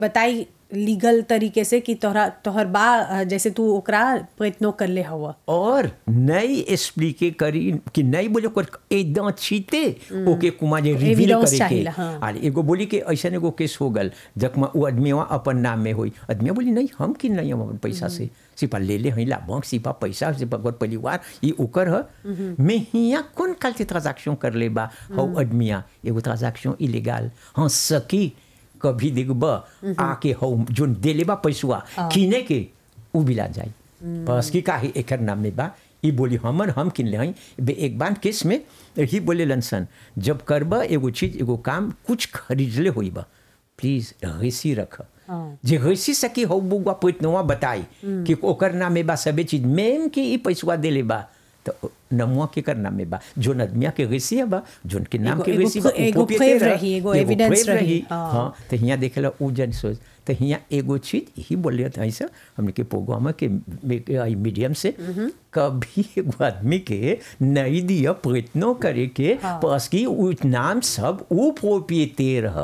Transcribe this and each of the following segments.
बताई लीगल तरीके से कि तोहरा तोहर बा अ, जैसे तू ओकरा प्रयत्नो कर ले हवा और नई एक्सप्लिके करी कि नई बोले कर एकदम चीते ओके कुमा जे रिवील Evidence करे के चाहिला, हाँ। आले एगो बोली कि ऐसा एगो केस हो गल जखमा वो आदमी वहाँ अपन नाम में होई आदमी बोली नहीं हम किन नहीं हम अपन पैसा से सिपा ले ले हई ला बैंक सिपा पैसा सिपा घर परिवार ये ओकर ह मैं हिया कौन काल से ट्रांजैक्शन कर ले बा हौ आदमिया एगो ट्रांजैक्शन इलीगल हाँ सकी कभी देखब आके हौ जोन देले बा पैसवा किने के उ बिला जाई बस की काहे एकर नाम में बा ई बोली हमर हम किन ले हई बे एक बार केस में ही बोले लनसन जब करब एगो चीज एगो काम कुछ खरीदले होई बा प्लीज रेसी रख हाँ। जे रेसी सकी हो बुआ पैतनवा बताई कि ओकर नाम में बा सबे चीज मेम के ई पैसवा देले बा तो नमुआ के कर नाम में बा जो नदमिया के रेसी है बा जोन के नाम एगो- के एगो रेसी बा ख- एगो proprietor crave है, रही, एगो एगो evidence crave रही, हाँ। हाँ तो हियाँ देखेला उ जन सोच तो हियाँ एगो चीज यही बोले था ऐसा हमने के प्रोग्राम के मीडियम से कभी एगो आदमी के नहीं दिया प्रयत्नो करे के हाँ। बस की उ नाम सब उ प्रोपिएटर है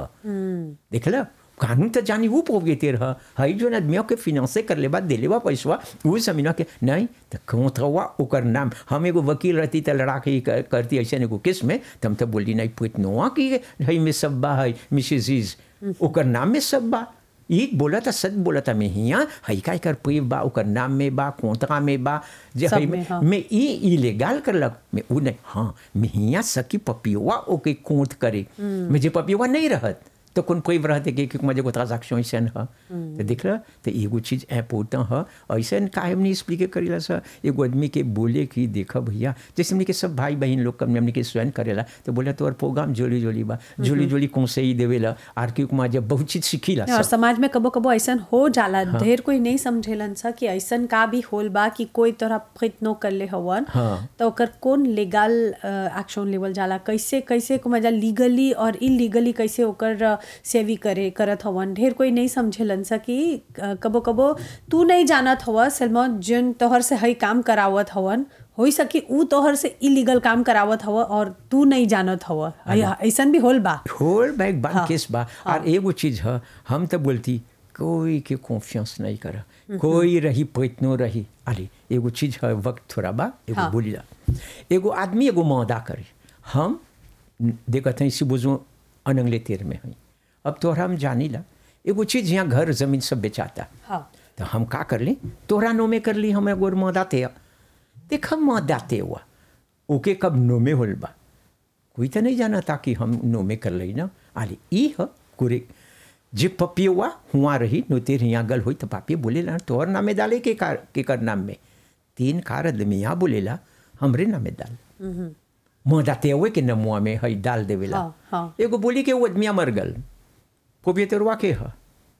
देखला कानून तो जानी वो प्रोपिएटर है हई जो आदमियों के फिनांसे कर लेबा देले बा पैसवा उ समीना के नहीं तो कोंथवा ओकर नाम हम एगो वकील रहती तो लड़ा के कर- करती ऐसे एगो केस में तो हम तो बोली नहीं प्रयत्नवा की हई में सब बा है मिसेज इज ओकर नाम में सब बा ई बोला था सच बोला था मैं हिया हई का कर पेव बा ओकर नाम में बा कोंतरा में बा जे सब हई में, में हाँ। मैं ई इलीगल करलक मैं उ नहीं हाँ मैं हिया सकी पपिवा ओके कोंत करे मैं जे पपिवा नहीं रहत तो कौन कोई रहते कि कि मुझे को ट्रांजैक्शन ऐसा है तो देख रहा तो एगो चीज इम्पोर्टेंट है ऐसा काहे हमने एक्सप्लिक करेला सर एगो आदमी के बोले कि देखा भैया जैसे हमने के सब भाई बहन लोग हमने हमने के स्वयं करेला तो बोला तो और प्रोग्राम जोली जोली बा जोली जोली कौन से ही देवेला आर क्यों कुमार जब बहुत चीज सीखीला और सब समाज में कबो कबो ऐसन हो जाला ढेर कोई नहीं समझेलन सा कि ऐसन का भी होल बा कि कोई तोरा प्रयत्नो कर ले हवन हाँ। तो ओकर कौन लीगल एक्शन लेवल जाला कैसे कैसे को मजा लीगली और इलीगली कैसे ओकर अ, सेवी करे करत हवन ढेर कोई नहीं समझेलन सा कि अ, कबो कबो तू नहीं जानत हवा सलमा जिन तोहर से हई काम करावत हवन होई सकी ऊ तोहर से इलीगल काम करावत हवा और तू नहीं जानत हवा ऐसन भी होल बा होल बैग बान हाँ, केस बा और एगो चीज है हम तो बोलती कोई के कॉन्फिडेंस नहीं कर कोई रही प्रयत्नो रही अरे एगो चीज है वक्त थोड़ा बा एगो हाँ। बोली ला एगो आदमी एगो मौदा करे हम देखत हैं इसी बुझो अनंगले तेर में हैं अब तोहरा हम जानी ला एगो चीज यहाँ घर जमीन सब बेचाता हाँ तो हम का कर ली तोहरा नो में कर ली हम एगो मदाते देख हम मदाते हुआ ओके कब नो में होल बा कोई तो नहीं जाना था कि हम नो में कर ली ना आले ई ह कुरे जे पपियुआ हुआ रही नो तेर यहाँ गल हुई तो पापी बोलेला तोहर नामे डाले के कार के कर नाम में तीन कार आदमी यहाँ बोलेला हमरे नामे डाल मदाते हुए के नमुआ में हई डाल देवेला हाँ, हाँ। एगो बोली के वो आदमिया मर गल प्रोपिएटरवा के ह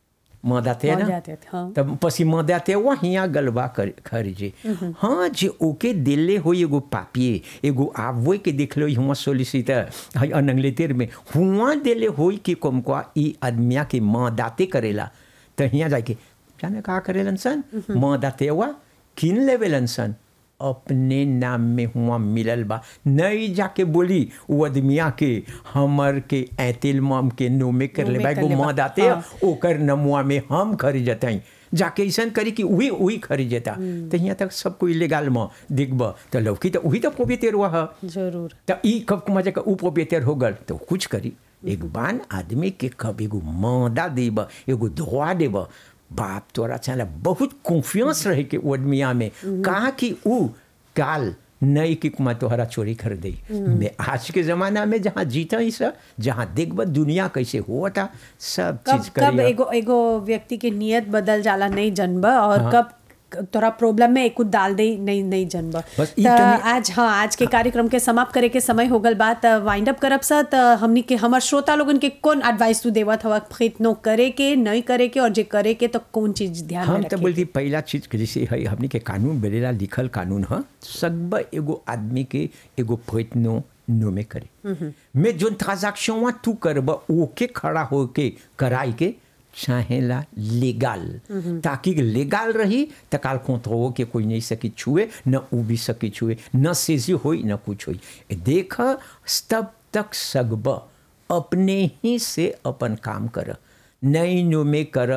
मदाते ना मदाते, हाँ। तब पसी मदाते हुआ हियाँ गलबा कर खरीजे हाँ जे ओके दिले हो एगो पापिए एगो आवो के देख लो हुआ सोलिसिटर हई अनंगले तेर में हुआ दिले हो कि कमको ई आदमिया के मदाते करेला तो हियाँ जाके जाने का करेलन सन मदाते हुआ किन लेवेलन सन अपने नाम में हुआ मिलल बा नहीं जाके बोली वो आदमिया के हमर के ऐतिल मम के नो में कर नो ले में बा कर एगो ले बा, मदाते हाँ। ओकर नमुआ में हम खरीदत हई जाके ऐसा करी कि वही वही खरीदता तो यहाँ तक सब कोई इलीगल में दिखब तो लौकी तो वही तो प्रोपिएटर हुआ है जरूर तो ई कब मजा का ऊ प्रोपिएटर हो गल तो कुछ करी एक बान आदमी के कब एगो मदा देब एगो धोआ देब बाप तोरा चला बहुत कॉन्फिडेंस रहे के वो आदमिया में कहा कि ऊ काल नई की कुमा तोहरा चोरी कर दे मैं आज के ज़माना में जहाँ जीता ही सब जहाँ देखब दुनिया कैसे हुआ था सब कब चीज़ कब करिए एगो एगो व्यक्ति के नियत बदल जाला नहीं जनब और कब तोरा प्रॉब्लम में एक डाल दे नहीं नहीं जनब बस ई त तनी- आज हाँ आज के कार्यक्रम के समाप्त करे के समय हो गल बा त वाइंड अप करब सा त हमनी के हमर श्रोता लोगन के कौन एडवाइस तू देवत हवा प्रयत्नो करे के नहीं करे के और जे करे के तो कौन चीज ध्यान में हम तो रखे बोलती पहला चीज के जैसे है हमने के कानून बनेला लिखल कानून है सब एगो आदमी के एगो प्रयत्नो नो में करे मैं जो ट्रांजैक्शन तू करब ओके खड़ा होके कराई के चाहेला लीगल ताकि लीगल रही तो काल खोतरो के कोई नहीं सकी छुए न उ भी सकी छुए न सेजी होई न कुछ होई देख तब तक सगब अपने ही से अपन काम कर नहीं नो में कर